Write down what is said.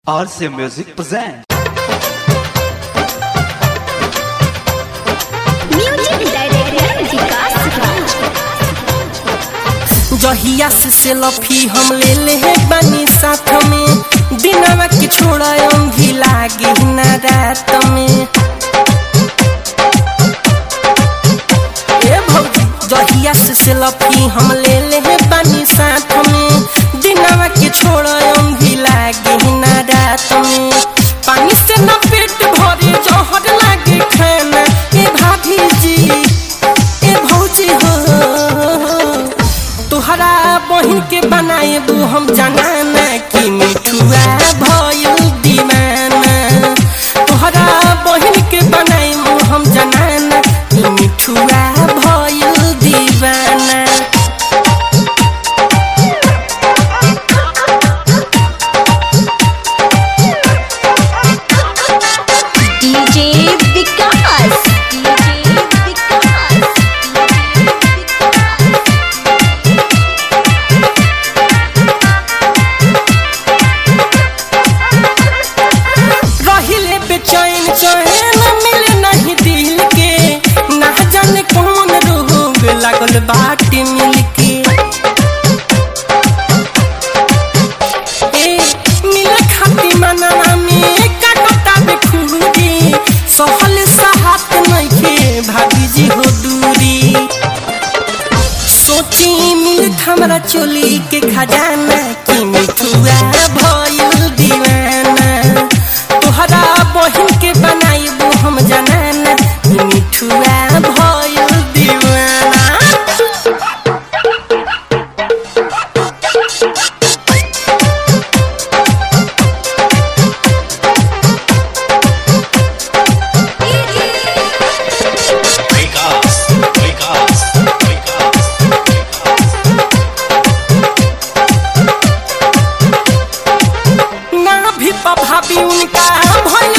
RC Music presents. Music director Vikas Raj जहिया से selfie हम ले ले है बनी साथ में दिनवा के छोड़ा भी लागे ना रात में ए भौजी जहिया से सेल्फी हम ले ले है बनी साथ में दिनवा के छोड़ा भी लागे ना रात में पानी से ना पेट भरे जहर लागे खाना ए भाभी जी ए भौजी हो तोहरा बहिन के बनाए बू हम जनाना कि मिठुआ भयल दीवाना तोहरा बहिन के बनाए बू हम जनाना कि मिठुआ भयल दीवाना डीजे विकास डीजे विकास रहिले बेचैन चैन मिले नहीं दिल के ना जाने कौन रोग लागल बाटे मिलके ए मिल खाती मनवा में काटता बेखुदी सहल सहात नइखे भाभी जी हो दूरी सोची मिलत हमरा चोली के खजाना कि मिठुआ भयल दीवाना तोहरा बहिन के बनाइबो हम जनाना कि मिठुआ भयल दीवाना Vegas, Vegas, Vegas, ना भी भाभी उनका भइल